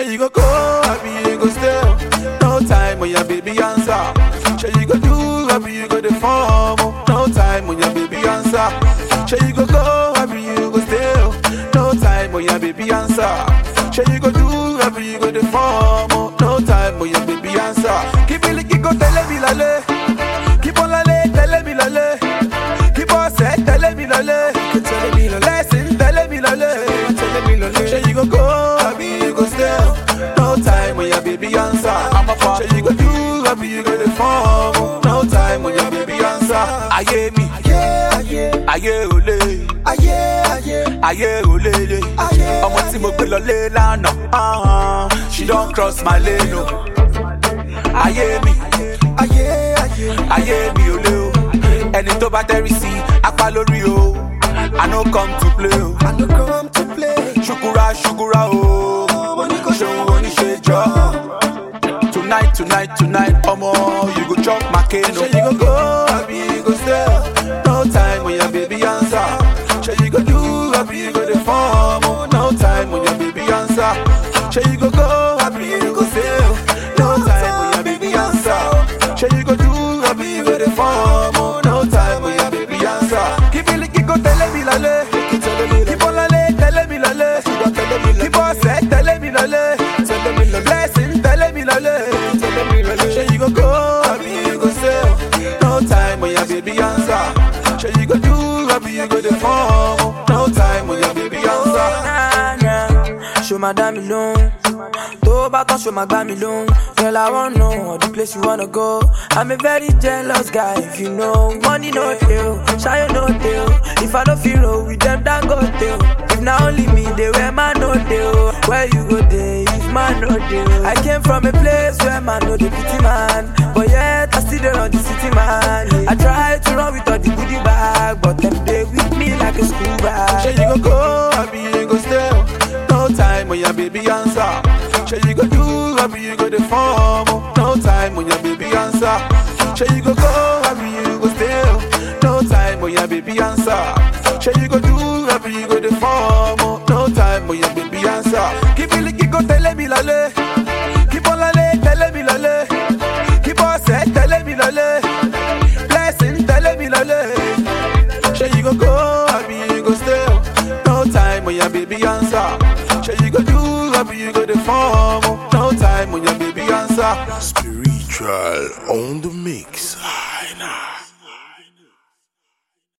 you go go, happy you go stay. No time when your baby answer. Say you go do, happy you go the form. No time when your baby answer. Say you go go, happy you go stay. No time when your baby answer. Say you go do, happy you go the form. No time when your baby answer. Keep it like you go tell me lale. Keep on lale, tell me lale. Keep on say, tell me lale. Tell me lale. Lesson, tell me lale. Tell me lale. Say you go go, happy you go stay. No time when your baby answer. I'm a fan. Say you go do, happy you go the form. No time when your baby answer. Aye me, Ayé ayé aye ole, ayé ayé aye olele. ayé. Ọmọ tí mo gbé lọlé lánàá, ah, she don cross my lane o. Ayé mi, Ayé ayé ayé mi ò lé o. Ẹni tó bá tẹ́rí sí apá lórí o. I no come to play o. I no come to play. ṣukura ṣukura o ṣeun oníṣẹjọ tonight tonight tonight ọmọ you go chop my cane o. ṣe you go go abi you go stay no time when your baby answer ṣe you go do abi you go dey form o no time when your baby answer ṣe you go go abi you go stay no time when your baby answer ṣe you go do abi you go dey form o no time when your baby answer. kíbílì kíkó tẹ́lẹ̀ mi lálẹ́ kíbọ̀ lálẹ́ tẹ́lẹ̀ mi lálẹ́ kíbọ̀ sẹ́ tẹ́lẹ̀ mi lálẹ́ blessing tẹ́lẹ̀ mi lálẹ́. Ṣé you go go abi you go stay? No time when your baby answer. Ṣé you go do abi you go dey form? No time when your baby answer. Nah, nah. Show my dá mi lóhùn. Tó bá tán show my gbá mi lóhùn. Girl, I wanna know the place you wanna go. I'm a very jealous guy, if you know. Money no deal, shy no deal. If I don't feel roll with them, then go deal. If not only me, they wear man no deal. Where you go there, if man no deal. I came from a place where man no the pity man. But yet, I still there on the city man. I try to run with all the goodie bag, but them they with me like a school bag. Ṣé you go go abi you go stay? No time when your baby answer. Ṣé you go do abi you go dey form? No time when your baby answer. Ṣé you go go abi you go stay? No time when your baby answer. Ṣé you go do abi you go dey form? No time when your baby answer. Kíbílì kíkó tẹ́lẹ̀ mi lálẹ́. Kíbọ̀ lálẹ́ tẹ́lẹ̀ mi lálẹ́. Kíbọ̀ sẹ́ tẹ́lẹ̀ mi lálẹ́. Blessing tẹ́lẹ̀ mi lálẹ́. Say you go go, happy you go stay. No time when your baby answer. Say you go do, happy you go the form. No time when your baby answer. Spiritual on the mix.